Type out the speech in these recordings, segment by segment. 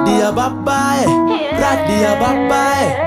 radi ya babae radi ya babae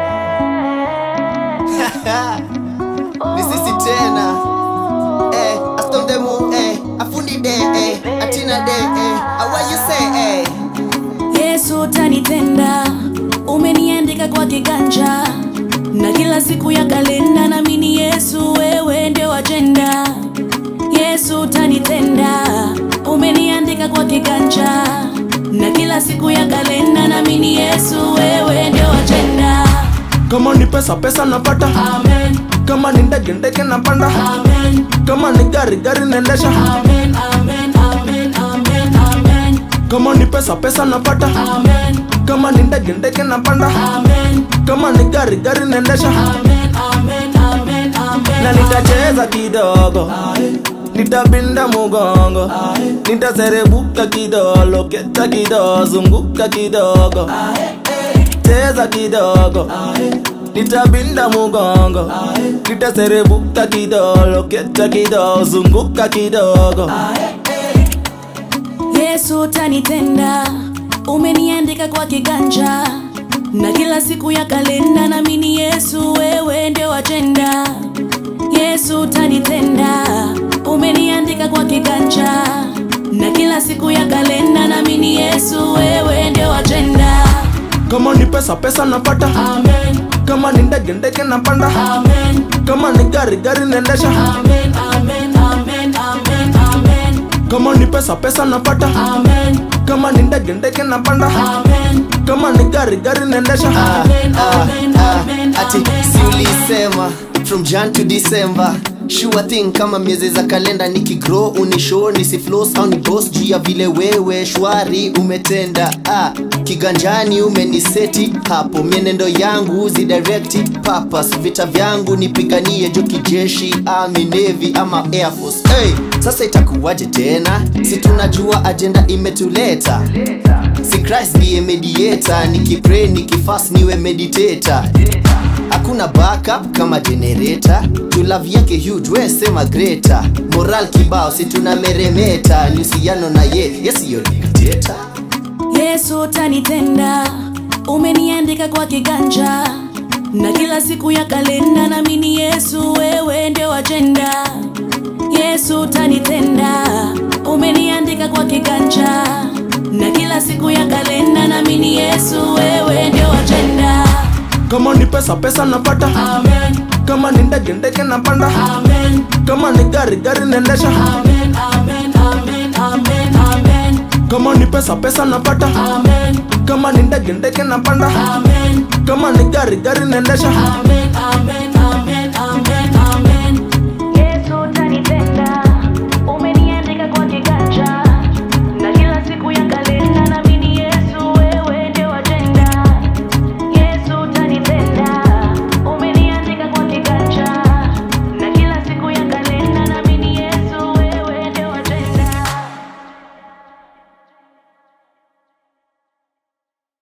ni sisi tena eh, astondemu eh, afundi de eh, atina de eh, awa you say eh. Yesu utanitenda, umeniandika kwa kiganja na kila siku ya kalenda, naamini Yesu wewe ndio ajenda. Yesu utanitenda, umeniandika kwa kiganja na kila siku ya kalenda, naamini Yesu wewe ndio ajenda. kama ni pesa pesa napata Amen, kama ni ndege ndege napanda amen, kama ni gari gari naendesha amen, amen, amen, amen, amen, kama ni pesa pesa napata amen, kama ni ndege ndege napanda amen, kama ni gari gari naendesha amen, amen, amen, amen. na nitacheza kidogo nitabinda mugongo nitaserebuka kidogo keta kidogo zunguka kidogo cheza kidogo nitabinda mugongo nitaserebuka kidogo keta kidogo zunguka kidogo Yesu utanitenda, umeniandika kwa kiganja na kila siku ya kalenda, naamini Yesu wewe ndio ajenda. Yesu utanitenda, umeniandika kwa kiganja na kila siku ya kalenda, naamini Yesu wewe ndio ajenda. kama ni pesa pesa napata Amen, kama ni ndege ndege napanda amen, kama ni gari gari naendesha amen, amen, amen, amen, amen, kama ni pesa pesa napata amen, kama ni ndege ndege napanda amen, kama ni gari gari naendesha Ah, Amen, ah, amen, ah, amen, ati amen, si ulisema from jan to december sure thing kama miezi za kalenda nikigrow unishow nisiflos au ni boss juu ya vile wewe shwari umetenda ah, kiganjani umeniseti hapo mienendo yangu zidirekti papas vita vyangu nipiganie jo kijeshi ami navy ama air force hey, sasa itakuwaje tena si tunajua ajenda imetuleta si christ ndiye mediator nikipray nikifast niwe meditator hakuna backup kama generator tulav yake huge we sema greater moral kibao si tuna meremeta niusiano na ye yesiyo dictator Yesu utanitenda, umeniandika kwa kiganja na kila siku ya kalenda, naamini Yesu wewe ndio ajenda. Yesu utanitenda, umeniandika kwa kiganja na kila siku ya kalenda, naamini Yesu wewe ndio ajenda. kama ni pesa pesa napata Amen, kama ni ndege ndege napanda amen, kama ni gari gari naendesha amen, amen, amen, amen, amen, kama ni pesa pesa napata amen, kama ni ndege ndege napanda amen, kama ni gari gari naendesha amen, amen.